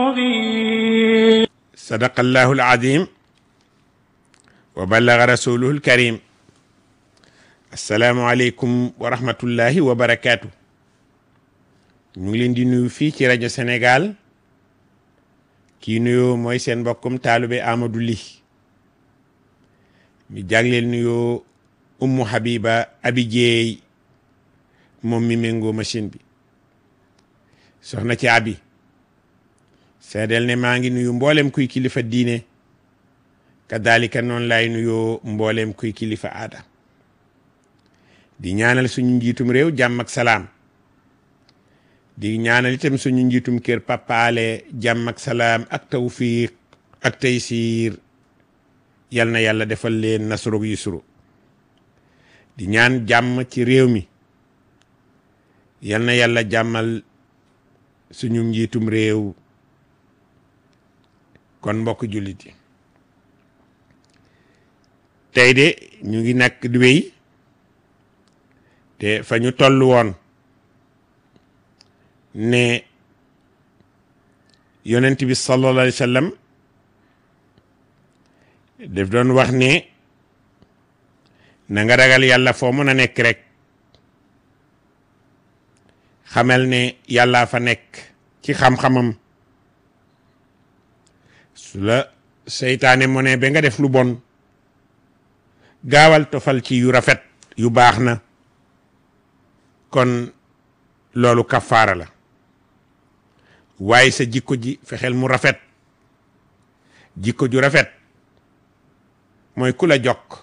sadaqallahu alazim wa ballaga rasuluhu alkarim assalaamu aleykum wa rahmatullahi wa barakaatu ñu ngi leen di nuyu fii ci rajo Sénégal kii nuyoo mooy seen mbokkum taalube Amadou Ly mi jagleel nuyoo Ummu Habiba Abi Jeey moom mi méngoo machine bi soxna ci abi seedeel ne maa ngi nuyu mboolem kuy kilifa diine kadalika noonu laay nuyoo mboolem kuy kilifa aada di ñaanal suñu njiitum réew jàmm ak salaam di ñaanal itam suñu njiitum kër papaale jàmm ak salaam ak tawfiq ak taysiir yal na yàlla defal leen nasrug yusru di ñaan jàmm ci réew mi yal na yàlla jàmmal suñu njiitum réew kon mbokk jullit yi tey de ñu ngi nag di wéy te fa ñu toll woon ne yonent bi sallallahu alayhi wa sallam daf doon wax ne na nga ragal yàlla foo mën a nekk rek xamal ne yàllaa fa nekk ci xam-xamam su la seytaane mo ne ba nga def lu bon gaawal tofal ci yu rafet yu baax na kon loolu kafaara la waaye sa jikko ji fexeel mu rafet jikko ju rafet mooy ku la jokk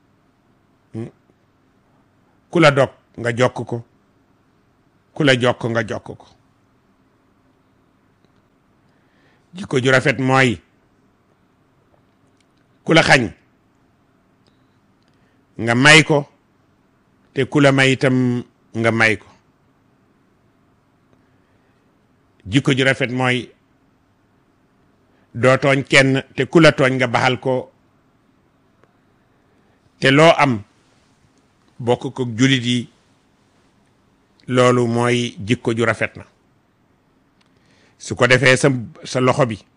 ku la dog nga jokk ko ku la jokk nga jokk ko jikko ju rafet mooy ku la xañ nga may ko te ku la may itam nga may ko jikko ju rafet mooy doo tooñ kenn te ku la tooñ nga baxal ko te loo am bokk ko julit yi loolu mooy jikko ju rafet na su ko defee sa sa loxo bi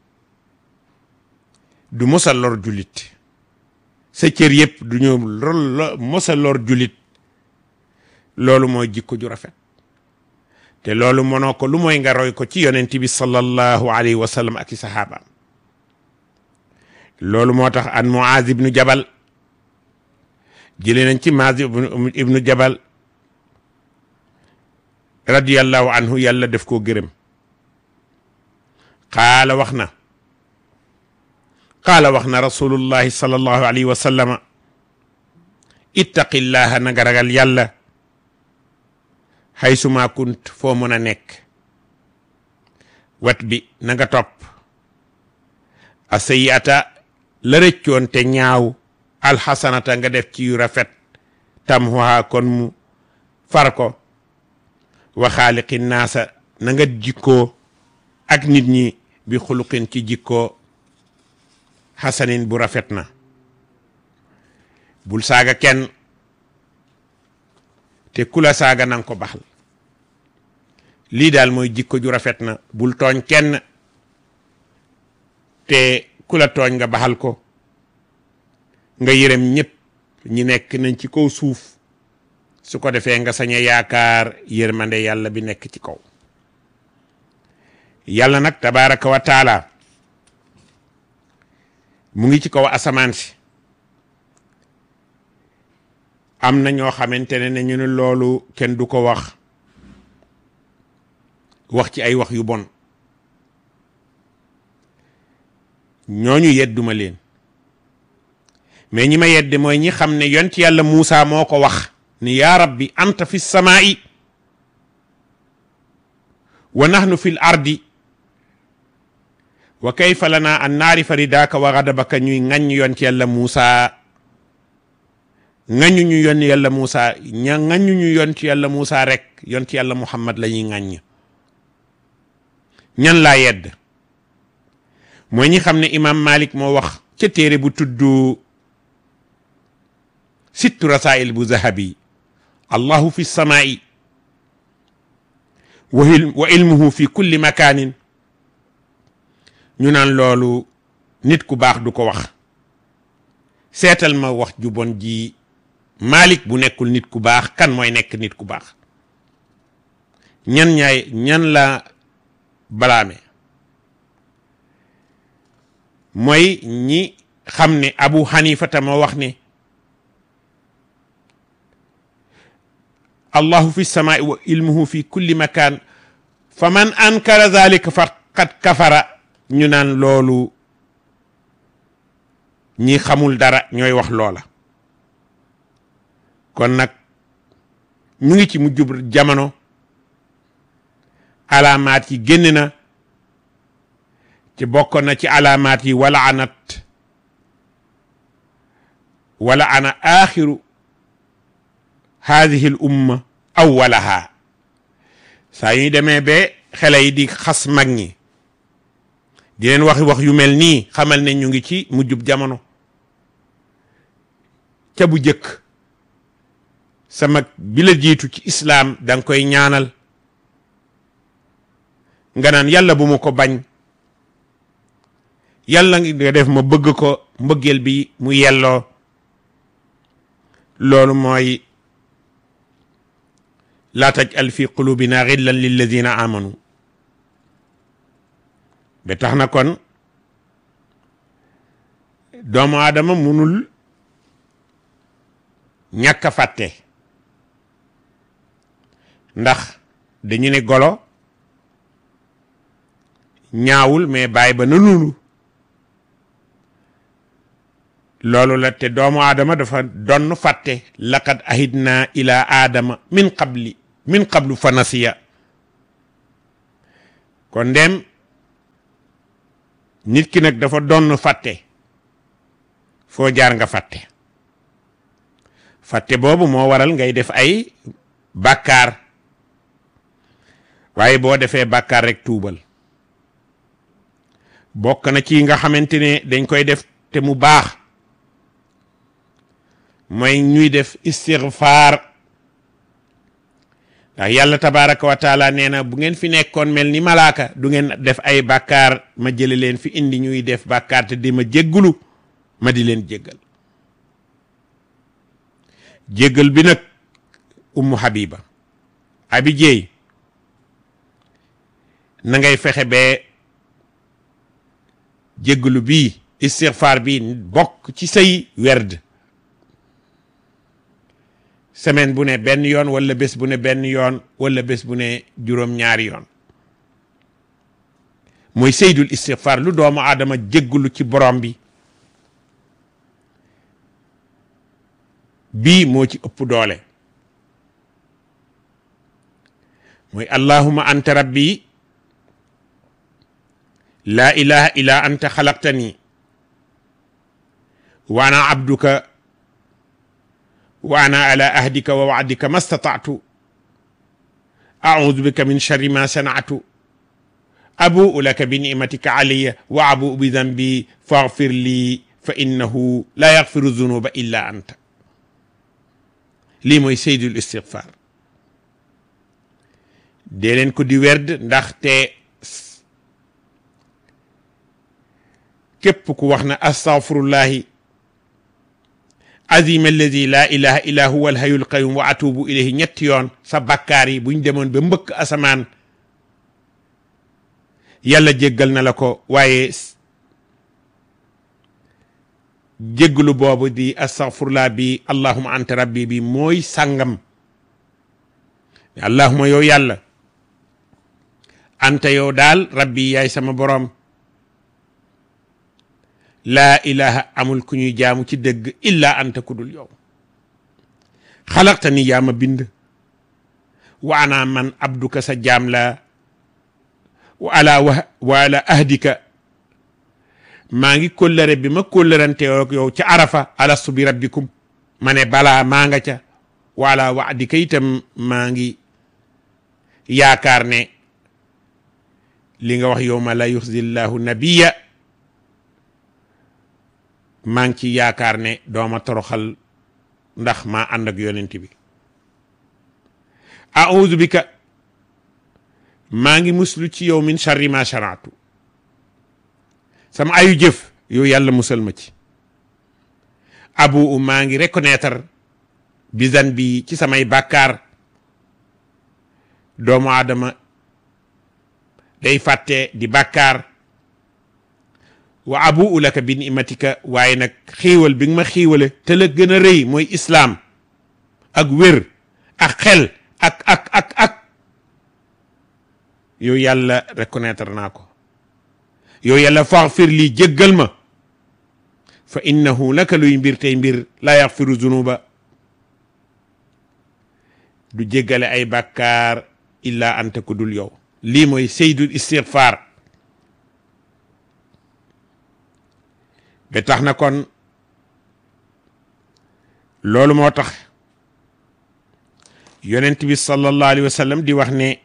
du mosa lor jullit sa cër yëpp du ñu mosa lor jullit loolu mooy jikko ju rafet te loolu mënoo ko lu mooy nga roy ko ci yonent bi sallallahu alayhi wa sallam ak i saxaabaam loolu moo tax an Muaz ibnu Jabal jëlee nañ ci Muaz ibnu Jabal radiyallahu anhu yàlla def koo gërëm qaala wax na qaala wax na rasulullahi sallallahu alayhi wa sallama ittaqillaha na nga ragal yàlla haysuma kunt foo mën a nekk wat bi na nga topp a sayiata la rëccoon te ñaaw alxasanata nga def ci yu rafet tamhuha kon mu far ko wa xaaliqi naasa na nga jikkoo ak nit ñi bi xuluqin ci jikkoo xasanin bu rafet na bul saaga kenn te kula saaga nanga ko baxal lii daal mooy jikko ju rafet na bul tooñ kenn te kula tooñ nga baxal ko nga yërëm ñëpp ñi nekk nañ ci kaw suuf su ko defee nga sañ a yaakaar yërmande yàlla bi nekk ci kaw yàlla nag tabaraka wa taala mu ngi ci kaw asamaan si am na ñoo xamante ne ne ñu ne loolu kenn du ko wax wax ci ay wax yu bon ñooñu yedduma leen mais ñi ma yedd mooy ñi xam ne yont yàlla Muusa moo ko wax ni yaa rabbi anta fi samaa'i wa nahnu fi l ardi wa kayfa lana an naarifa ridaaka wa gadabaka ñuy ŋaññ yont yàlla Muusa ŋaññu ñu yon yàlla Muusa ña ŋaññu ñu yont yàlla Muusa rek yont yàlla Muhammad la ñuy ŋaññ ñan laa yedd mooy ñi xam ne imam Malik moo wax ca téere bu tudd sittu rasail bu zahabi allahu fi samaa'i wa ilmuhu fi kulli makanin ñu naan loolu nit ku baax du ko wax seetal ma wax ju bon ji Malik bu nekkul nit ku baax kan mooy nekk nit ku baax ñan ñaay ñan la balaame mooy ñi xam ne Abu Hanifa ta moo wax ne allahu fi samaai wa ilmuhu fi kulli makaan fa man ankara zalika faqad kafara ñu naan loolu ñi xamul dara ñooy wax loola kon nag ñu ngi ci mujjub jamono alaamaat yi génn na ci bokkoon na ci alaamaat yi wala anat wala ana axiru haadihi l umma awwalaha saa yuy demee ba xale yi di xas mag ñi di leen waxi wax yu mel nii xamal ne ñu ngi ci mujjub jamono ca bu jëkk sa mag bi la jiitu ci islaam danga koy ñaanal nga naan yàlla bu mu ko bañ yàlla nga def ma bëgg ko mbëggeel bi mu yelloo loolu mooy laa tajal fi qulubina xillan lilladina amanu ba tax na kon doomu aadama munul ñàkk a fàtte ndax dañu ne golo ñaawul mais bàyyi ba na nunu loolu la te doomu aadama dafa donn fàtte laqad ahidna ila aadama min qabli min qablu fa nasiya kon ndem nit ki nag dafa donn fàtte foo jaar nga fàtte fàtte boobu moo waral ngay def ay bàkkaar waaye boo defee bàkkaar rek tuubal bokk na ci nga xamante ne dañ koy def te mu baax mooy ñuy def istigfaar ndax yàlla tabaraka wa taala nee na bu ngeen fi nekkoon mel ni malaaka du ngeen def ay bàkkaar ma jële leen fi indi ñuy def bàkkaar te di ma jéggulu ma di leen jéggal jéggal bi nag ummu habiba abi jeey na ngay fexe bee jéggalu bii istigfaar bi bokk ci say werd semaine bu ne benn yoon wala bés bu ne benn yoon wala bés bu ne juróom-ñaari yoon mooy seydul istigfaar lu doomu aadama jéggalu ci borom bi bii moo ci ëpp doole mooy allahuma anta rabbi laa ilaha illa anta xalaqtani wa ana abduka wa ana ala ahdika wa waadika ma statatu audu bika min sharri ma sanatu abuu laka bi nimatika alayya wa abuu bi dambi faghfir li fa innahu la yaghfiru zunuba illa anta lii mooy seydul istigfaar dee leen ko di werd ndaxte képp ku wax na astaghfirullahi azim alladi la ilaha illa huwa alhayyul qayyum wa atubu ilayhi ñetti yoon sa bakkaar yi buñ demoon ba mbëkk asamaan yàlla jéggal na la ko waaye jéggalu boobu di astaghfirullah bi allahuma anta rabbi bi mooy sàngam allahuma yow yàlla anta yow daal rabbi yaay sama boroom laa ilaha amul ku ñuy jaamu ci dëgg illa anta ku dul yow xalaqta ni yaa ma bind wa ana man abduka sa jaam la wa ala wa ala ahdika maa ngi kóllëre bi ma kóllërante yow ca arafa alastu bi rabbikum ma ne balaa maa nga ca wa ala waadika itam maa ngi yaakaar ne li nga wax yow ma la yuxzi llahu nabiya maa ngi ci yaakaar ne dooma toroxal ndax maa ànd ak yonent bi audu bika maa ngi muslu ci yow min charri ma sharaatu sama ayu jëf yow yàlla musal ma ci abu u maa ngi reconnaître bisan bi ci samay bàkkaar doomu aadama day fàtte di bàkkaar wa abu u laka bi nimatika waaye nag xiiwal bi nga ma xiiwale te la gën a rëy mooy islaam ak wér ak xel ak ak ak ak yow yàlla reconnaître naa ko yow yàlla faxfir lii jéggal ma fa innahu laka luy mbir tey mbir la yaxfiru zunuba du jéggale ay bàkkaar illa anta ku dul yow lii mooy seydul istigfaar ba tax na kon loolu moo tax yonent bi sallallahu alayhi wa sallam di wax ne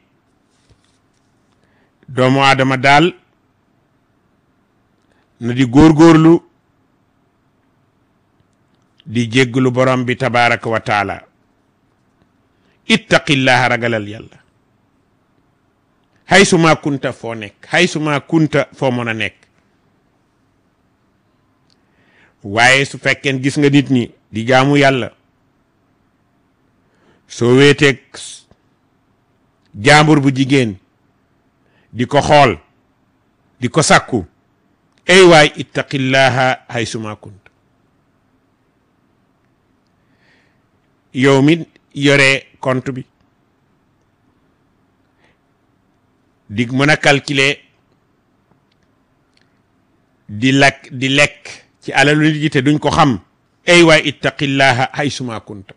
doomu aadama daal na di góorgóorlu di jégglu borom bi tabaraka wa taala ittaqillaha ragalal yàlla hay suma kunta foo nekk hay suma kunta foo mën a nekk waaye su fekkeen gis nga nit ñi di jaamu yàlla soo weeteeg jaambur bu jigéen di ko xool di ko sàkku ay waay ittaqillaha hay suma kunt yow mi yore compte bi di mën a calculer di lakk di lekk ci alalu nit yi te duñ ko xam ay waay ittaqillaha hay suma kunta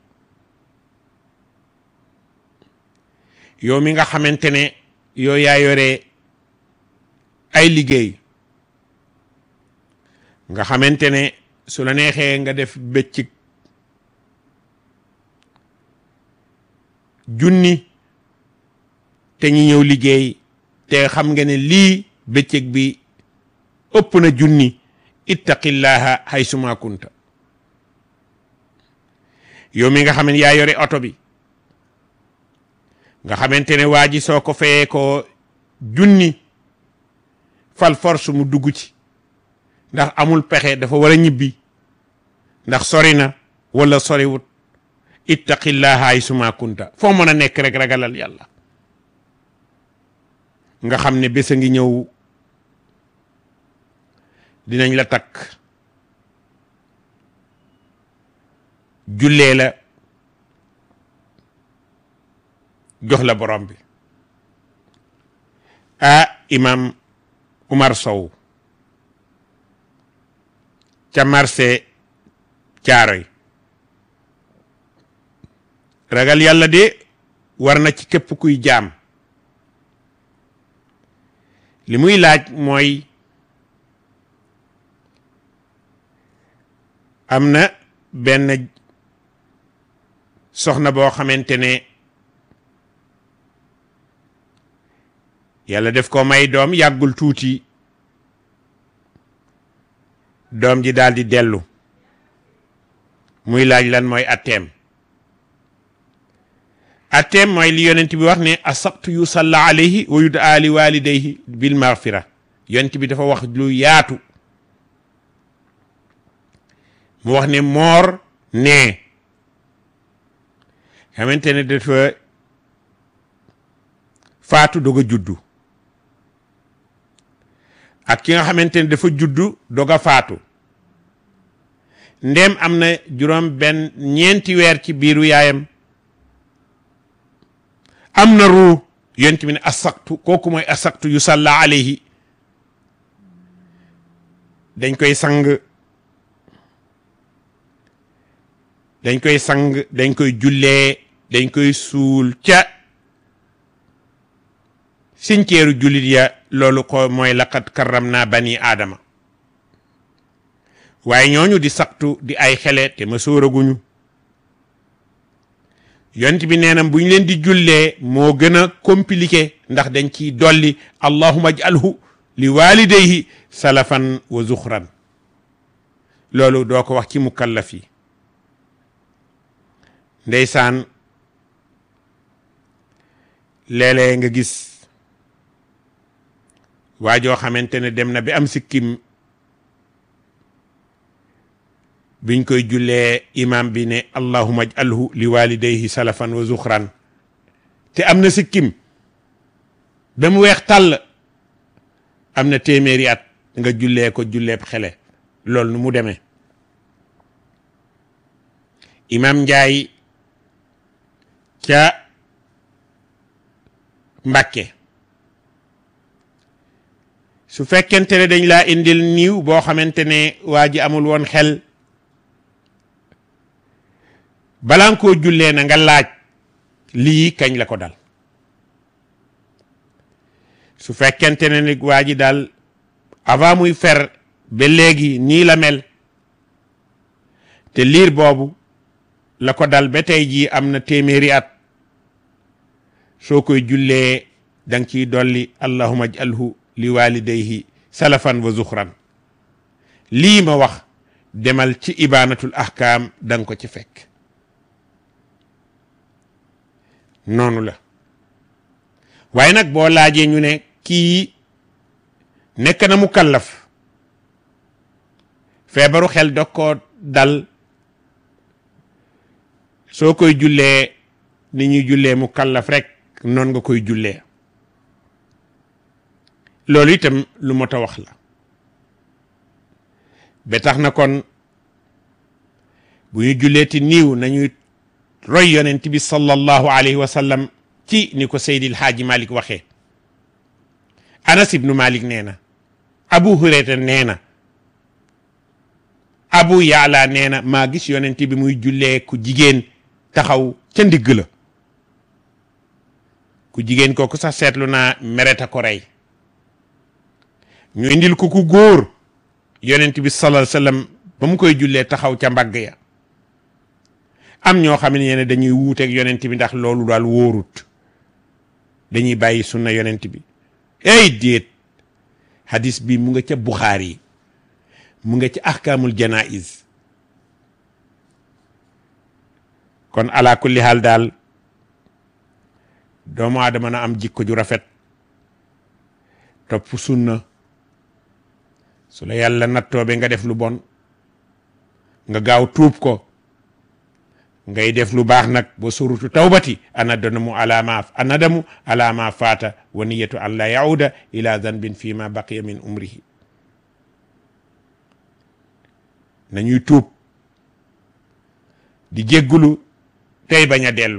yow mi nga xamante ne yow yaa yore ay liggéey nga xamante ne su la neexee nga def bëccëg junni te ñi ñëw liggéey te xam nga ne lii bëccëg bi ëpp na junni ittaqillaha haysuma kunta yow mi nga xam ne yaa yore oto bi nga xamante ne waa ji soo ko fayee ko junni fal force mu dugg ci ndax amul pexe dafa war a ñibbi ndax sori na wala soriwut ittaqillaha ay suma kunta foo mën a nekk rek ragalal yàlla nga xam ne bés a ngi ñëw dinañ la takk jullee la jox la borom bi ah imam Umar Sow ca marché Caaroy ragal yàlla de war na ci képp kuy jaam li muy laaj mooy am na benn soxna boo xamante ne yàlla def ko may doom yàggul tuuti doom ji daal di dellu muy laaj lan mooy atteem atteem mooy li yonent bi wax ne asabtu yu salla alayhi wa yudaa li walidayhi bil maghfira yonent bi dafa wax lu yaatu mu wax ne moor nee xamante ne dafa faatu doog a juddu ak ki nga xamante ne dafa juddu doog a faatu ndem am na juróom benn ñeenti weer ci biiru yaayam am na ruu yonent bi ne asaktu kooku mooy asaktu yu salla alayhi dañ koy sang dañ koy sang dañ koy jullee dañ koy suul ca sinceeru jullit ya loolu ko mooy laqad karram naa bani aadama waaye ñooñu di saktu di ay xele te ma sóoraguñu yonent bi nee na bu ñu leen di jullee moo gën a compliqué ndax dañ ciy dolli allahuma ajalhu li walidayhi salafan wa zuxran loolu doo ko wax ci mukallaf yi ndeysaan léeg-léeg nga gis waa joo xamante ne dem na bi am sikkim biñ koy jullee imam bi ne allahuma ajalhu li walidayhi salafan wa zuxran te am na sikkim ba mu weex tàll am na téeméeri at nga jullee ko julleeb xele loolu nu mu demee imam Njaay ca Mbàkke su fekkente ne dañ laa indil niiw boo xamante ne waa ji amul woon xel balaa nga koo jullee na nga laaj lii kañ la ko dal su fekkente ne ni waa ji daal avant muy fer ba léegi nii la mel te liir boobu la ko dal ba tey jii am na téeméeri at soo koy jullee da nga ciy dolli allahuma ajalhu li walidayhi salafan wa zuxran lii ma wax demal ci ibaanatul ahkaam da nga ko ci fekk noonu la waaye nag boo laajee ñu ne kii nekk na mu kallaf feebaru xel dog koo dal soo koy jullee ni ñuy jullee mu kallaf rek noonu nga koy jullee loolu itam lu mot a wax la ba tax na kon bu ñu julleeti niiw nañuy roy yonent bi sallallahu alayhi wa sallam ci ni ko Seydil Haaji Malik waxee Anas ibnu Malik nee na Abu Hurayra nee na Abu Yaala nee na maa gis yonent bi muy jullee ku jigéen taxaw ca ndigg la ku jigéen kooku sax seetlu naa mereta ko rey ñu indil ko ku góor yonent bi sallallahu alayhi wasallam ba mu koy jullee taxaw ca mbagg ya am ñoo xam ne dañuy wuuteeg yonent bi ndax loolu daal wóorut dañuy bàyyi sunna yonent bi ey déet hadis bi mu nga ca Buxaari mu nga ca ahkaamul janaiz kon ala kulli haal daal doomu aadama na am jikko ju rafet topp sunna su la yàlla nattoobe nga def lu bon nga gaaw tuub ko ngay def lu baax nag ba surutu tawbati anadamu ala ma anadamu ala ma faata wa niyatu an la yauda ila zanbin fi ma baqiya min umrihi nañuy tuub di jéggulu tey bañ a dellu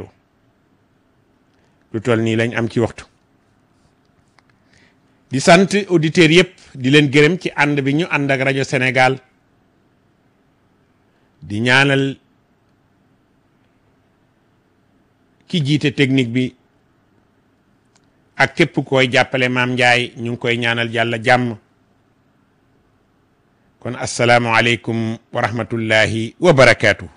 lu toll nii lañ am ci waxtu di sant auditeurs yëpp di leen gërëm ci ànd bi ñu ànd ak rajo Sénégal di ñaanal ki jiite technique bi ak képp koy jàppale maam Ndiaye ñu ngi koy ñaanal yàlla jàmm kon asalaamualeykum wa rahmatullahi wa barakaatu.